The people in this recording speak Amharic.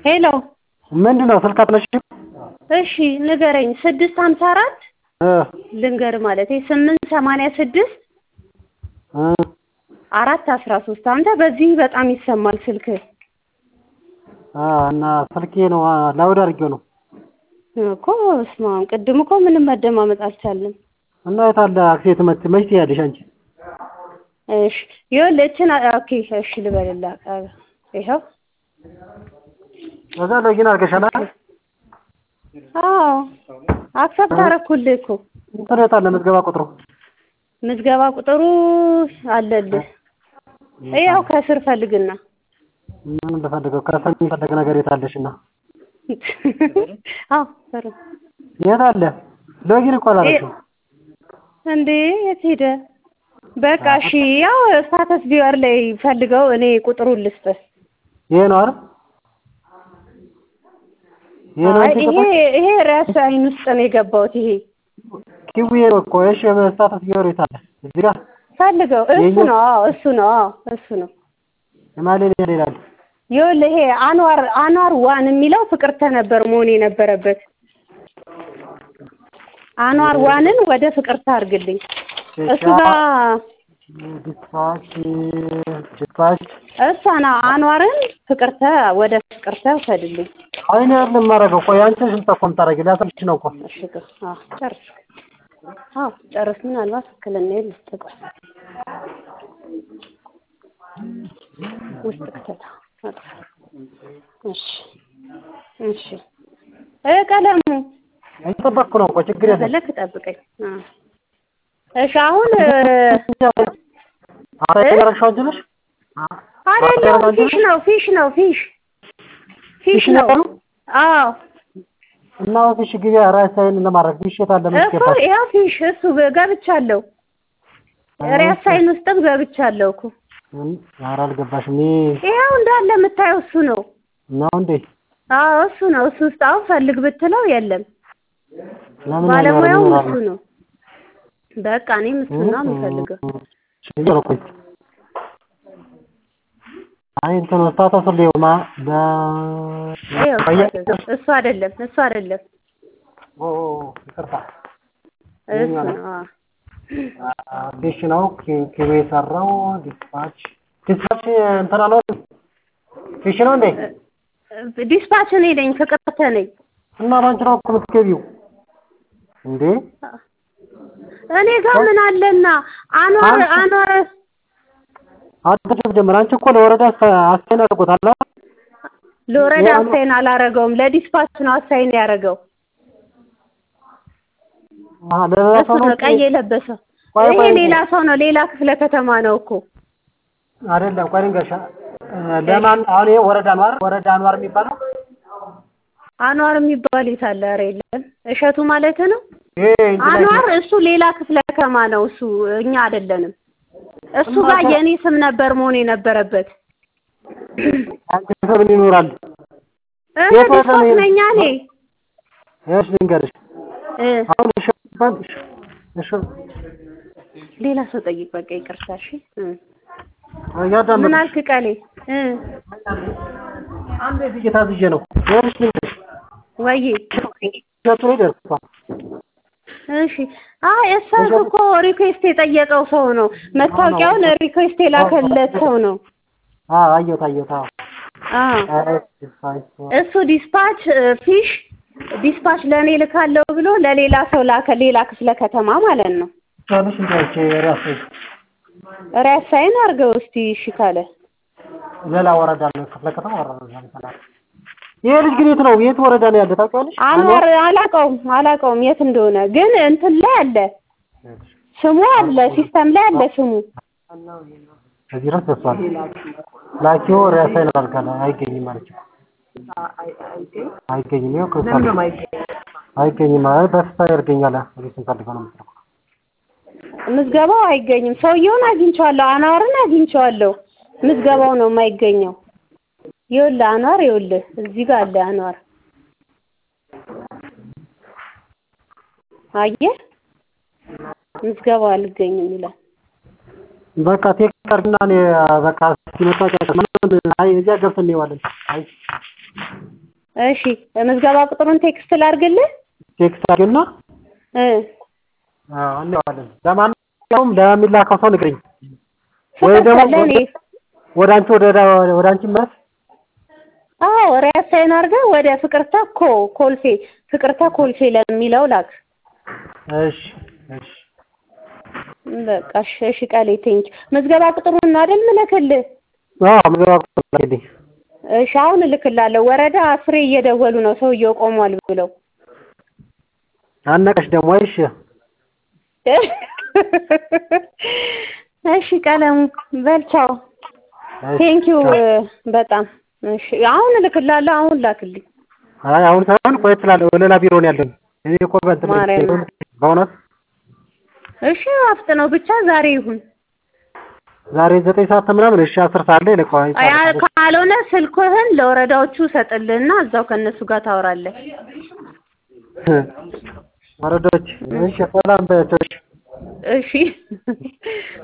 ሄሎ ምንድን ነው ስልክ አትነሺም? እሺ ንገረኝ ስድስት ሀምሳ አራት እ ልንገር ማለቴ ስምንት ሰማንያ ስድስት እ አራት አስራ ሶስት አንተ በዚህ በጣም ይሰማል ስልክህ አ እና ስልኬ ነው አ ላውድ አድርጌው ነው እኮ በስመ አብ ቅድም እኮ ምንም መደማመጥ አልቻልንም እና የት አለ አክሴት መች መች ትሄጃለሽ አንቺ? እሺ ይኸውልህ እችን ኦኬ እሺ ልበልልህ ይኸው ከዛ ሎጊን አድርገሻል አይደል? አዎ አክሰፕት አደረኩልህ እኮ እንትን የት አለ ምዝገባ ቁጥሩ? ምዝገባ ቁጥሩ አለልህ ያው ከስር ፈልግና ምን ልፈልገው ከሰም የሚፈልግ ነገር የት አለሽና? አዎ ሰሩ የት አለ? ሎጊን እኮ አላደረግሽም። እንዴ የት ሄደ? በቃ እሺ ያው ስታተስ ቪወር ላይ ፈልገው እኔ ቁጥሩን ልስጥህ። ይሄ ነው አይደል? ይሄ ነው አይ አንቺ ይሄ የገባሽ? ይሄ ራስ አይን ውስጥ ነው የገባሁት። ይሄ ኪዊ ነው እኮ እሺ ስታተስ ቢወር የት አለ? እዚህ ጋር ፈልገው እሱ የኛ- ነው አዎ እሱ ነው አዎ እሱ ነው። የማሌ ይላል። ይኸውልህ ይሄ አንዋር አንዋር ዋን የሚለው ፍቅርተ ነበር መሆን የነበረበት። አንዋር ዋንን ወደ ፍቅርተ አድርግልኝ። እሱ ጋር ዲስፓች ዲስፓች እሷ ነው አንዋርን ፍቅርተ ወደ ፍቅርተ ውሰድልኝ። አይኔ አይደለም የማደርገው። ቆይ አንቺ ነሽ የምትጠቆም ታደርጊ ሊያሰብሽ ነው እኮ እሺ ግን አዎ ጨርስ አዎ ጨርስ። ምናልባት ትክክለኛ ልስጥ ቆይ ውስጥ ክተታ አጥፋ። እሺ እሺ እ ቀለሙ እየጠበቅኩ ነው እኮ ችግር የለም። ከፈለክ ጠብቀኝ። አዎ እሺ አሁን እ፣ አረ ያደረግሽው አንቺ ነሽ? አይደለም ፊሽ ነው ፊሽ ነው ፊሽ ፊሽ ነው። አዎ እና ፊሽ ግቢ ራሳይን ለማድረግ ፊሽ የት አለ? ምን እኮ ገባሽ? ያው ፊሽ እሱ ገብቻለሁ። ሪያሳይን ውስጥም ገብቻለሁ እኮ ኧረ አልገባሽም። ይሄ ይኸው እንዳለ የምታየው እሱ ነው። ነው እንዴ? አዎ እሱ ነው። እሱ ውስጥ አሁን ፈልግ ብትለው የለም። ለምን ባለሙያውም ያማረኝ እሱ ነው። በቃ እኔም እሱን ነው የምፈልገው። ችግር እኮ አይ እንትን ስታተስ ሊሆማ በ ይኸው ቆየ እሱ አይደለም እሱ አይደለም ኦ ይቅርታ እሱ ነው። አዎ ፊሽ ነው ኪ- ኪሎ የሰራው ዲስፓች ዲስፓች እንትና ነው ፊሽ ነው እንዴ? ዲስፓች እኔ ነኝ፣ ፍቅርተ ነኝ። እና ባንቺ ነው እኮ የምትገቢው እንዴ? እኔ ጋር ምን አለና አንዋር አንቺ- አንዋር አትጭም ጀምር። አንቺ እኮ ለወረዳ አስቴን አድርጎታል። አይደል? ለወረዳ ይሄ አኑ- አሳይን አላረገውም፣ ለዲስፓች ነው አሳይን ያደረገው። አሀ፣ ለሌላ እሱ ሰው ነው ነው ቀይ የለበሰው። ቆይ ይሄ ቆይ ሌላ ሰው ነው፣ ሌላ ክፍለ ከተማ ነው እኮ። አይደለም። ቆይ ልንገርሽ፣ ለማን አሁን ይሄ ወረዳ ነው አይደል? ወረዳ አንዋር የሚባለው አንዋር የሚባል የት አለ? ኧረ የለም። እሸቱ ማለት ነው። ይሄ እንጂ ላይ አንዋር እሱ ሌላ ክፍለ ከተማ ነው። እሱ እኛ አይደለንም። እሱ ጋር የእኔ ስም ነበር መሆን የነበረበት። አንቺ ሰው ምን ይኖራል? እህ የት ወረዳ ዲስፓች ነው? ነኝ እኔ እሺ ልንገርሽ፣ እ አሁን እሺ ባል እሺ ሌላ ሰው ጠይቅ። በቃ ይቅርታ። እሺ እ ምን እያዳመጥኩሽ አልክ ቀሌ? እ አንዴ ብዬሽ ታዝዤ ነው። ይኸውልሽ ልንገርሽ፣ ወይ እሸቱ ላይ ደርሷል። እሺ አይ እሷን እኮ ሪኩዌስት የጠየቀው ሰው ነው። መታወቂያውን ሪኩዌስት የላከለት ሰው ነው። አዎ አየሁት አየሁት። አዎ አዎ እሺ ፋይስ እሱ ዲስፓች እ፣ ፊሽ ዲስፓች ለእኔ ልካለው ብሎ ለሌላ ሰው ላከ። ሌላ ክፍለ ከተማ ማለት ነው። ትንሽ እንዲያች ራስ ሪያሳይን አድርገው እስቲ እሺ ካለ ሌላ ወረዳ ነው ክፍለ ከተማ ወረዳ ነው ይባላል። ይሄ ልጅ ግን የት ነው? የት ወረዳ ነው ያለ ታውቂዋለሽ? አንዋር አላውቀውም አላውቀውም የት እንደሆነ ግን እንትን ላይ አለ ስሙ አለ ሲስተም ላይ አለ ስሙ ከዚህ ድረስ ደርሷል። ላኪው ሪያሳይን አድርጋለ አይገኝም ማለት ነው። አይገኝም። ይኸው ክርስቲያን አይገኝም ማለት በፊት ያርገኛል። እዚህ ስንፈልገው ነው የምትልኩት። ምዝገባው አይገኝም። ሰውየውን አግኝቼዋለሁ፣ አንዋርን አግኝቼዋለሁ። ምዝገባው ነው የማይገኘው። ይኸውልህ አንዋር ይኸውልህ እዚህ ጋር አለ አንዋር አየህ ምዝገባው አልገኝም ይላል። በቃ ቴክ አድርግና እኔ በቃ እስኪመጣ ጨርስ። ምናምን አይ እዚያ ገብተን እንየዋለን። አይ እሺ ምዝገባ ቁጥሩን ቴክስት ላድርግልህ ቴክስት አድርጊና እ አዎ እንለዋለን። ለማንኛውም ለሚላከው ሰው ንገሪኝ ወይ ፍቅር ደግሞ ለእኔ ወደ አንቺ ወደ ወደ አንቺ መስ አዎ ሪያሳይን አድርገህ ወደ ፍቅርተ ኮ ኮልፌ ፍቅርተ ኮልፌ ለሚለው ላክ እሺ እሺ በቃ እሺ እሺ ቃሌ ቴንኪ ምዝገባ ቁጥሩን ነው አይደል ምልክልህ አዎ ምዝገባ ቁጥር ላኪልኝ። እሺ አሁን እልክላለሁ ወረዳ አስሬ እየደወሉ ነው ሰውየው ቆሟል ብለው አነቀሽ ደግሞ እሺ እሺ ቀለሙ በል ቻው እሺ፣ ቴንኪው ቻው። በጣም እሺ አሁን እልክላለሁ አሁን ላክልኝ አይ አሁን ሳይሆን ቆየት ስላለ ሌላ ቢሮ ነው ያለን። እኔ እኮ በእንትን ማርያም። በእውነት እሺ አፍጥነው ብቻ ዛሬ ይሁን ዛሬ ዘጠኝ ሰዓት ምናምን እሺ አስር ሰዓት ላይ ልከዋል። አያ ካልሆነ ስልክህን ለወረዳዎቹ ሰጥልህና እዛው ከእነሱ ጋር ታወራለህ ወረዶች እሺ ሰላም በያቸው። እሺ። እሺ